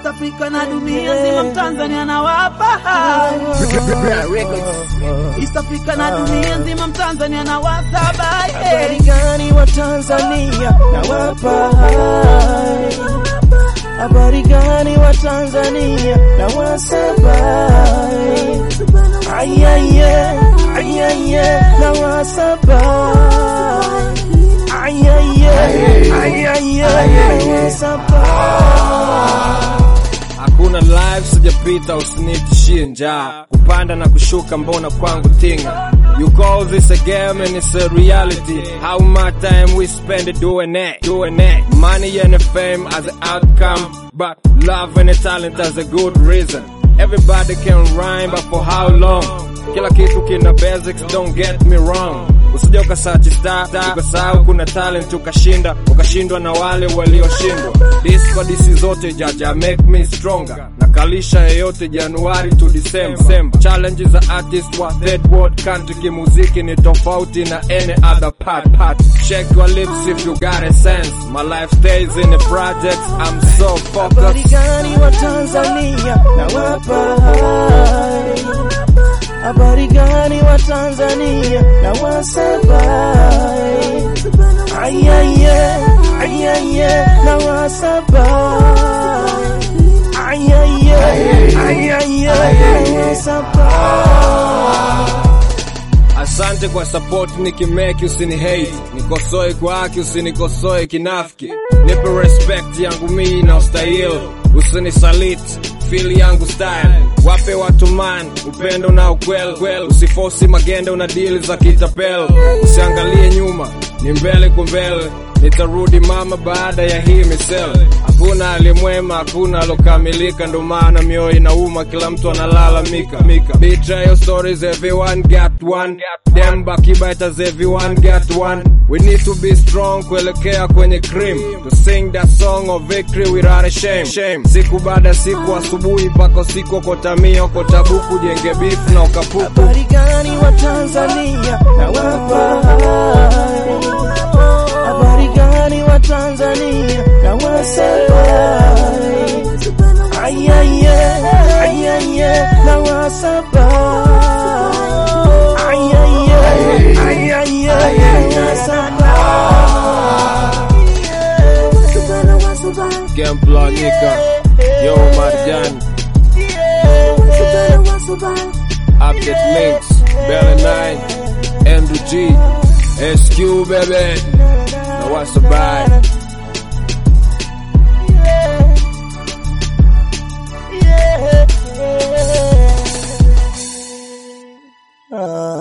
East Africa na dunia nzima Mtanzania nawapa East Africa na dunia nzima Mtanzania nawasaba Habari gani wa Tanzania nawapa hai. Habari gani wa Tanzania nawasaba ayaye ayaye nawasaba ayaye ayaye nawasaba Hakuna live sijapita, usinitishie njaa. Kupanda na kushuka, mbona kwangu tinga? You call this a game and it's a reality. How much time we spend doing it, doing it. Money and fame as the outcome, but love and talent as a good reason. Everybody can rhyme, but for how long? Kila kitu kina basics, don't get me wrong. Usije ukasachi star, ukasahau kuna talent ukashinda, ukashindwa na wale walioshindwa. This kwa disi zote jaja make me stronger. Nakalisha yeyote Januari to December. Challenges za artist wa third world country kimuziki ni tofauti na any other part part. Check your lips if you got a sense. My life stays in the projects. I'm so Habari focused. gani wa Tanzania nawapa hai. Habari gani wa Tanzania nawasaba ayaye ayaye nawasaba ayaye ayaye nawasaba Asante kwa support nikimeki, usini hate, nikosoe kwa haki, usinikosoe kinafiki, nipe respect yangu mii na ustahili, usinisaliti feel yangu style, wape watu man upendo na ukweli kweli, usifosi magende, una deal za kitapel, usiangalie nyuma, ni mbele kwa mbele, nitarudi mama baada ya hii misele. Hakuna alimwema, hakuna alokamilika, ndo maana mioyo inauma, kila mtu analalamika mika. Betrayal stories, everyone got one. Them backbiters, everyone got one. We need to be strong kuelekea kwenye cream, to sing that song of victory without a shame. shame. Siku baada ya siku, asubuhi mpaka usiku, okotamia okotabuku, jenge beef na ukapuku. Habari gani wa Tanzania nawapa hai. Habari gani wa Tanzania nawasaba ayaye ayaye nawasaba ayaye ayaye nawasaba Gempla Nika, Yo Marjan, Update Links, Bella 9, Andrew G, SQ baby. Now what's the vibe? Ah.